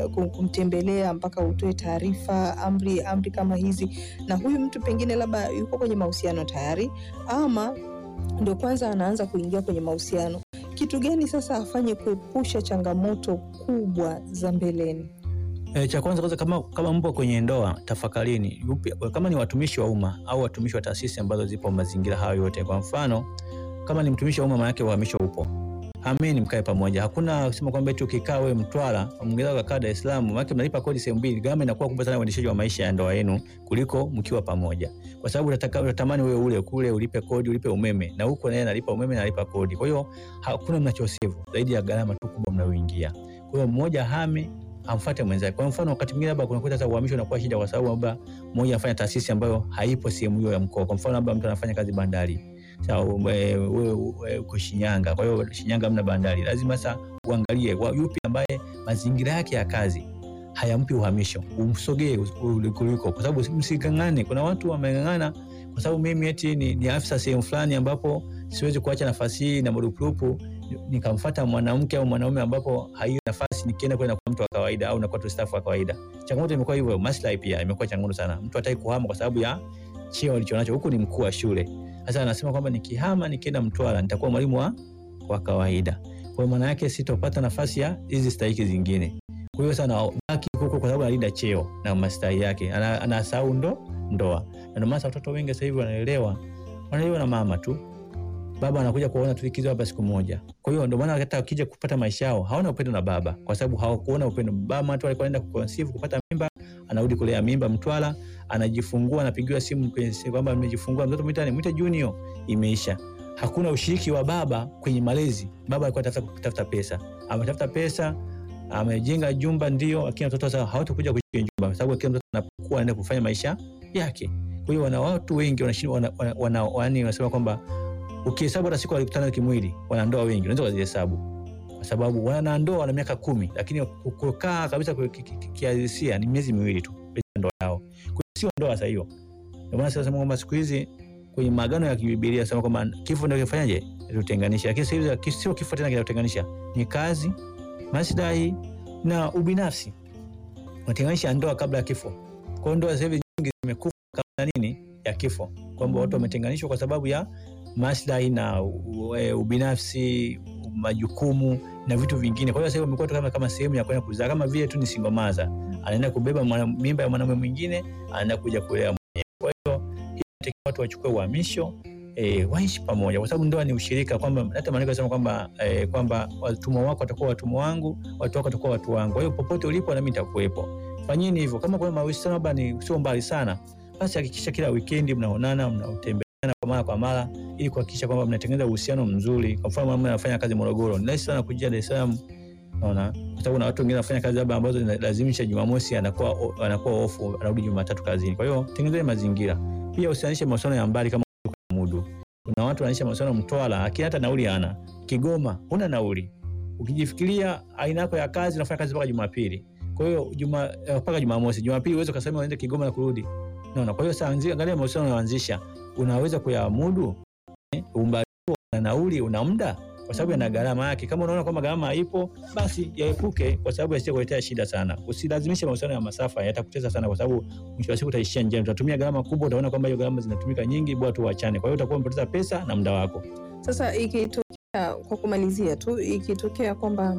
kum- kumtembelea mpaka utoe taarifa, amri amri kama hizi, na huyu mtu pengine labda yuko kwenye mahusiano tayari ama ndio kwanza anaanza kuingia kwenye mahusiano, kitu gani sasa afanye kuepusha changamoto kubwa za mbeleni? E, cha kwanza kwanza, kama, kama mpo kwenye ndoa tafakarini, yupi, kama ni watumishi wa umma au watumishi wa taasisi ambazo zipo mazingira hayo yote. Kwa mfano kama ni mtumishi wa umma, maanake uhamisho upo, hameni, mkae pamoja. Hakuna kusema kwamba eti ukikaa wewe Mtwara mwingine ukakaa Dar es Salaam, maanake mnalipa kodi sehemu mbili, gharama inakuwa kubwa sana uendeshaji wa maisha ya ndoa yenu kuliko mkiwa pamoja, kwa sababu utataka unatamani wewe ule kule ulipe kodi ulipe umeme na huko naye analipa umeme na analipa kodi, kwa hiyo hakuna mnachosevu zaidi ya gharama tu kubwa mnayoingia. Kwa hiyo mmoja hame amfuate mwenzake. Kwa mfano wakati mwingine labda kunakuta sasa uhamisho unakuwa shida, kwa sababu labda mmoja anafanya taasisi ambayo haipo sehemu hiyo ya mkoa. Kwa mfano labda mtu anafanya kazi bandari, sawa, wewe wewe uko Shinyanga, kwa hiyo Shinyanga hamna bandari, lazima sasa uangalie wa- yupi ambaye mazingira yake ya kazi hayampi uhamisho, umsogee kuliko, kwa sababu msigangane. Kuna watu wameng'ang'ana kwa sababu mimi eti ni, ni afisa sehemu fulani ambapo siwezi kuacha nafasi hii na marupurupu nikamfuata mwanamke au mwanaume ambapo haiyo nafasi nikienda kwenda kwa mtu wa kawaida au nakuwa tu staff wa kawaida. Changamoto imekuwa hivyo, maslahi pia imekuwa changamoto sana. Mtu hataki kuhama kwa sababu ya cheo alichonacho, huku ni mkuu wa shule. Sasa anasema kwamba nikihama nikienda Mtwara nitakuwa mwalimu wa wa kawaida, kwa hiyo maana yake sitopata nafasi ya hizi stahiki zingine. Kwa hiyo sana baki huko kwa sababu analinda cheo na maslahi yake, ana- anasahau ndo ndoa, na ndio maana watoto wengi sasa hivi wanaelewa wanaelewa na mama tu baba anakuja kuona tulikizo hapa siku moja. Kwa hiyo ndio maana hata akija kupata maisha yao hawana upendo na baba, kwa sababu hawakuona upendo. Baba tu alikuwa anaenda kuconceive kupata mimba, anarudi kulea mimba Mtwara, anajifungua, anapigiwa simu kwenye simu kwamba nimejifungua mtoto, mwitani mwite Junior, imeisha. Hakuna ushiriki wa baba kwenye malezi. Baba alikuwa anatafuta kutafuta pesa, ametafuta pesa, amejenga jumba ndio, lakini watoto sasa hawatakuja kuishi kwenye jumba, kwa sababu kila mtoto anapokuwa anaenda kufanya maisha yake. Kwa hiyo wana watu wengi wanashindwa, wana, wana, wana, wana, wanasema kwamba ukihesabu hata siku walikutana kimwili, wanandoa wengi unaweza kuzihesabu, kwa sababu wanandoa wana miaka kumi, lakini kukaa kabisa kwa ki- ki- ki- kihalisia ni miezi miwili tu ndoa yao. Kwa hiyo sio ndoa sasa hiyo. Ndio maana sasa kwamba siku hizi kwenye maagano ya kibibilia sema kwamba kifo ndio kifanyaje tutenganisha, lakini sasa hivi ki- sio kifo tena kinatutenganisha, ni kazi, maslahi na ubinafsi. Unatenganisha ndoa kabla ya kifo. Kwa hiyo ndoa sasa hivi nyingi zimekufa kabla nini ya kifo, kwamba watu wametenganishwa kwa sababu ya maslahi na u- e, ubinafsi, majukumu na vitu vingine. Kwa hiyo sasa hivi wamekuwa tu kama, kama sehemu ya kwenda kuzaa, kama vile tu ni single mother, anaenda kubeba mwana, mimba ya mwanamume mwingine, anaenda kuja kulea mwenyewe. Kwa hiyo hii inatakiwa watu wachukue uhamisho E, waishi pamoja kwa sababu ndoa ni ushirika, kwamba hata maandiko yanasema kwamba e, kwamba watumwa wako watakuwa watumwa wangu, watu wako watakuwa watu wangu. Kwa hiyo popote ulipo nami nitakuwepo. Fanyeni hivyo. Kama kuna mahusiano labda ni sio mbali sana, basi hakikisha kila weekend mnaonana, mnatembeleana kwa mara kwa mara ili kuhakikisha kwamba mnatengeneza uhusiano mzuri. Kwa mfano, mama anafanya kazi Morogoro, ni rahisi sana kujia Dar es Salaam, unaona, kwa sababu na watu wengine wanafanya kazi labda ambazo zinalazimisha Jumamosi anakuwa anakuwa ofu, anarudi Jumatatu kazini. Kwa hiyo tengenezeni mazingira. Pia usianishe mahusiano ya mbali kama mudu. Kuna watu wanaishi mahusiano Mtwara, lakini hata nauli hana. Kigoma huna nauli. Ukijifikiria aina yako ya kazi, unafanya kazi mpaka Jumapili. Kwa hiyo juma eh, mpaka Jumamosi, Jumapili uweze kusema uende Kigoma na kurudi. Unaona? Kwa hiyo sasa anzia, angalia mahusiano unayoanzisha. Unaweza kuyamudu? Eh, umbali na nauli una muda kwa sababu yana gharama yake. Kama unaona kwamba gharama haipo, basi yaepuke, kwa sababu yasije kuletea shida sana. Usilazimishe mahusiano ya masafa, yatakutesa sana, kwa sababu mwisho wa siku utaishia njiani, utatumia gharama kubwa, utaona kwamba hiyo gharama zinatumika nyingi, bora tu uachane. Kwa hiyo utakuwa umepoteza pesa na muda wako. Sasa ikitokea, kwa kumalizia tu, ikitokea kwamba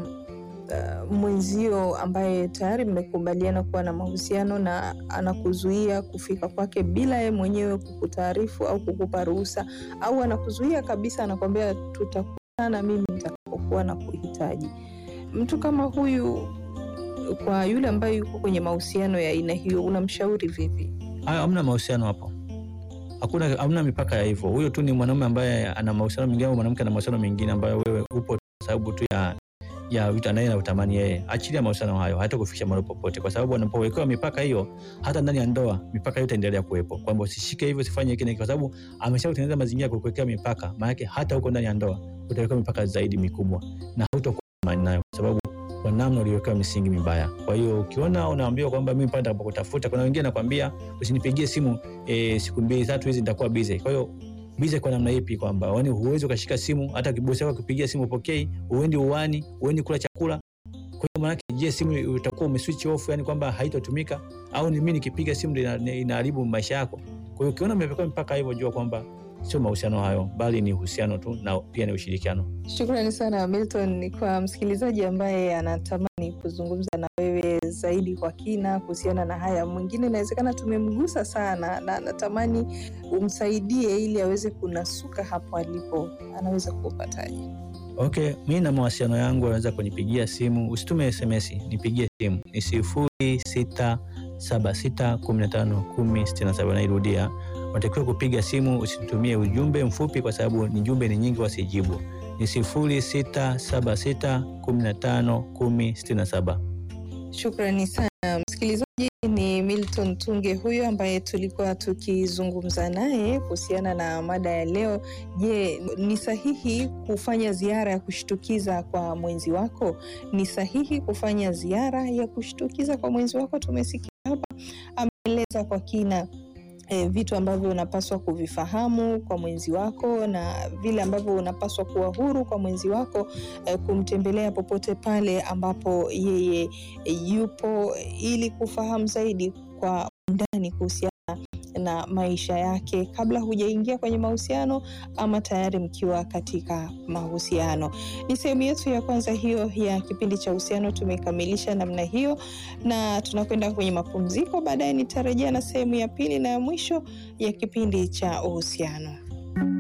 uh, mwenzio ambaye tayari mmekubaliana kuwa na mahusiano na anakuzuia kufika kwake bila yeye mwenyewe kukutaarifu au kukupa ruhusa, au anakuzuia kabisa, anakwambia tutakutana mimi nitakapokuwa na kuhitaji, mtu kama huyu, kwa yule ambaye yuko kwenye mahusiano ya aina hiyo, unamshauri vipi? Haya, hamna mahusiano hapo, hakuna, hamna mipaka ya hivyo. Huyo tu ni mwanaume ambaye ana mahusiano mengine au mwanamke ana mahusiano mengine ambayo wewe upo kwa sababu tu ya ya vitu anaye na utamani yeye. Achilia mahusiano hayo, hata kufikisha mahali popote, kwa sababu anapowekewa mipaka hiyo, hata ndani ya ndoa mipaka hiyo itaendelea kuwepo, kwamba usishike hivyo, usifanye hiki na hiki, kwa sababu ameshakutengeneza mazingira ya kukuwekea mipaka. Maana yake hata huko ndani ya ndoa utawekewa mipaka zaidi mikubwa, na hautakuwa na amani nayo, kwa sababu kwa namna uliwekewa misingi mibaya. Kwa hiyo ukiona unaambiwa kwamba mimi pale nitakapokutafuta, kuna wengine nakwambia usinipigie simu e, siku mbili tatu hizi nitakuwa busy. Kwa hiyo busy kwa namna ipi? Kwamba yani huwezi ukashika simu, hata kibosi wako akipigia simu upokei, uendi uwani, uendi kula chakula. Kwa hiyo maanake, je, simu utakuwa umeswitch off, yani kwamba haitotumika au ni mimi nikipiga simu ndio ina- inaharibu maisha yako? Kwa hiyo ukiona umefika mpaka hivyo, jua kwamba sio mahusiano hayo, bali ni uhusiano tu na pia ni ushirikiano. Shukrani sana Milton. Kwa msikilizaji ambaye anatamani kuzungumza na wewe zaidi kwa kina kuhusiana na haya, mwingine inawezekana tumemgusa sana na anatamani umsaidie ili aweze kunasuka hapo alipo, anaweza kupataje? Okay, mi na mawasiliano yangu anaweza kunipigia simu, usitume SMS, nipigie simu ni sifuri sita saba sita kumi na tano kumi sitini na saba. Nairudia, unatakiwa kupiga simu, usitumie ujumbe mfupi kwa sababu ni jumbe ni nyingi, wasijibu. Ni sifuri sita saba sita kumi na tano kumi sitini na saba. Shukrani sana msikilizaji. Ni Milton Tunge huyo ambaye tulikuwa tukizungumza naye kuhusiana na mada ya leo. Je, ni sahihi kufanya ziara ya kushtukiza kwa mwenzi wako? Ni sahihi kufanya ziara ya kushtukiza kwa mwenzi wako? Tumesikia hapa ameeleza kwa kina e, vitu ambavyo unapaswa kuvifahamu kwa mwenzi wako na vile ambavyo unapaswa kuwa huru kwa mwenzi wako e, kumtembelea popote pale ambapo yeye e, yupo ili kufahamu zaidi kwa undani kuhusiana na maisha yake kabla hujaingia kwenye mahusiano ama tayari mkiwa katika mahusiano. Ni sehemu yetu ya kwanza hiyo ya kipindi cha uhusiano, tumekamilisha namna hiyo na tunakwenda kwenye mapumziko. Baadaye nitarejea na sehemu ya pili na ya mwisho ya kipindi cha uhusiano.